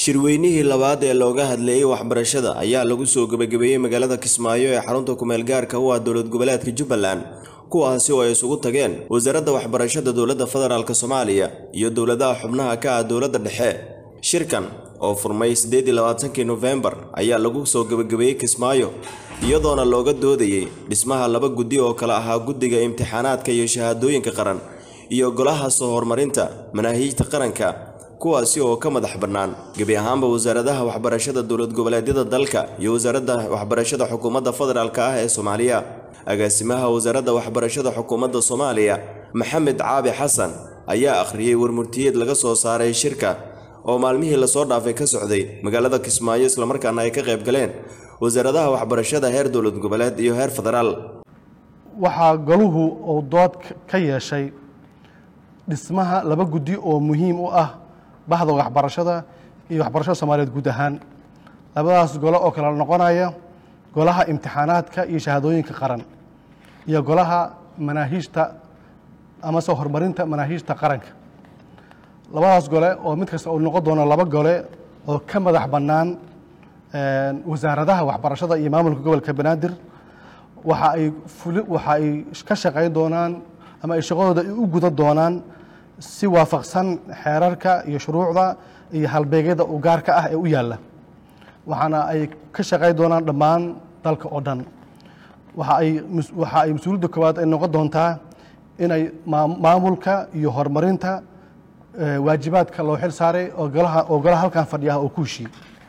shirweynihii labaad ee looga hadleeyey waxbarashada ayaa lagu soo gebagabeeyey magaalada kismaayo ee xarunta kumeel gaarka u ah dowlad goboleedka jubbaland kuwaasi oo ay isugu tageen wasaaradda waxbarashada dowladda federaalk soomaaliya iyo dowladaha xubnaha ka ah dowladda dhexe shirkan oo furmay siddeed iyo labaatankii nofembar ayaa lagu soo gebagabeeyey kismaayo iyadoona looga doodayey dhismaha laba guddi oo kale ahaa guddiga imtixaanaadka iyo shahaadooyinka qaran iyo golaha soo horumarinta manaahiijta qaranka kuwaasi oo ka madax bannaan gebi ahaanba wasaaradaha waxbarashada dowlad goboleedyada dalka iyo wasaaradda waxbarashada xukuumadda federaalk ah ee soomaaliya agaasimaha wasaaradda waxbarashada xukuumadda soomaaliya maxamed caabi xasan ayaa akhriyey warmurtiyeed laga soo saaray shirka oo maalmihii lasoo dhaafay ka socday magaalada kismaayo islamarkaana ay ka qayb galeen wasaaradaha waxbarashada heer dowlad goboleed iyo heer federaal waxaa goluhu uu dood ka yeeshay dhismaha laba guddi oo muhiim u ah bahda waxbarashada iyo waxbarashada soomaaliyeed guud ahaan labadaas golo oo kala noqonaya golaha imtixaanaadka iyo shahaadooyinka qaran iyo golaha manaahiijta ama soo horumarinta manaahiijta qaranka labadaas gole oo mid kasta uu noqon doono laba gole oo ka madax bannaan wasaaradaha waxbarashada iyo maamulka gobolka banaadir waxa ay fuli waxa ay ka shaqayn doonaan ama ay shaqadooda u gudan doonaan si waafaqsan xeerarka iyo shuruucda iyo halbeegyada u gaarka ah ee u yaalla waxaana ay ka shaqayn doonaan dhammaan dalka oo dhan waxa ay waxa ay mas-uuliyadda koowaad ay noqon doontaa inay maamulka iyo horumarinta waajibaadka loo xil saaray oo golaha oo golaha halkan fadhiyaha oo ku heshiiyey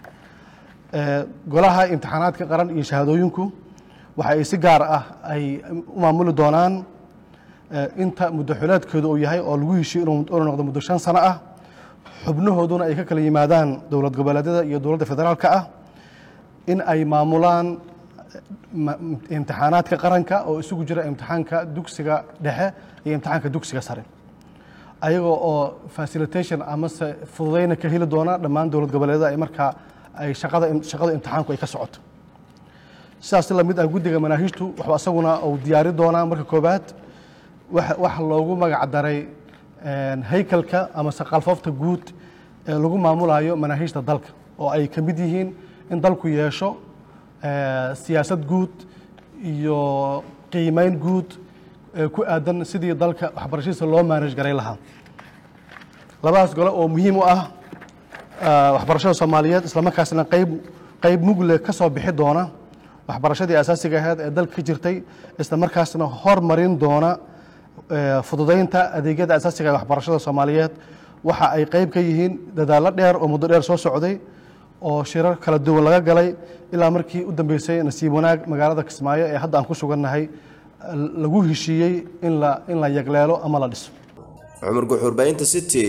golaha imtixaanaadka qaran iyo shahaadooyinku waxa ay si gaar ah ay u maamuli doonaan inta muddo xuleedkooda uu yahay oo lagu heshiyo inuu noqdo muddo shan sano ah xubnahooduna ay ka kala yimaadaan dowlad goboleedyada iyo dowladda federaalka ah in ay maamulaan imtixaanaadka qaranka oo isugu jira imtixaanka dugsiga dhexe iyo imtixaanka dugsiga sare ayagoo oo facilitation amase fududayna ka heli doona dhammaan dowlad goboleedyada ay markaa ay shaqada shaqada imtixaanku ay ka socoto sidaas la mid ah guddiga manaahiijtu waxba isaguna uu diyaari doonaa marka koowaad waxa loogu magac daray haykalka ama saqalfoofta guud ee lagu maamulayo manaahiijta dalka oo ay ka mid yihiin in dalku yeesho siyaasad guud iyo qiimeyn guud ee ku aadan sidii dalka waxbarashadiisa loo maanaj garay lahaa labadaas gole oo muhiim u ah waxbarashada soomaaliyeed islamarkaasna qayb qayb mugle ka soo bixi doona waxbarashadii asaasiga ahayd ee dalka ka jirtay islamarkaasna hormarin doona fududaynta adeegyada asaasiga ee waxbarashada soomaaliyeed waxa ay qayb ka yihiin dadaallo dheer oo muddo dheer soo socday oo shirar kala duwan laga galay ilaa markii u dambeysay nasiib wanaag magaalada kismaayo ee hadda aan ku sugannahay lagu heshiiyey in la in la yagleelo ama la dhiso cumar guxuurbaynta city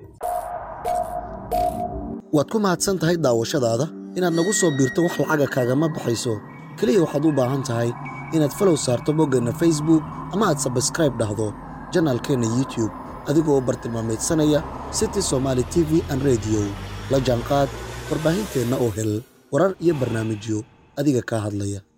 waad ku mahadsan tahay daawashadaada inaad nagu soo biirto wax lacaga kaagama baxayso keliya waxaad u baahan tahay inaad falow saarto boggeenna facebook ama aad sabskraib dhahdo janaalkeenna youtube adigoo bartilmaamaydsanaya city somaali t v an rediyo la jaanqaad warbaahinteenna oo hel warar iyo barnaamijyo adiga kaa hadlaya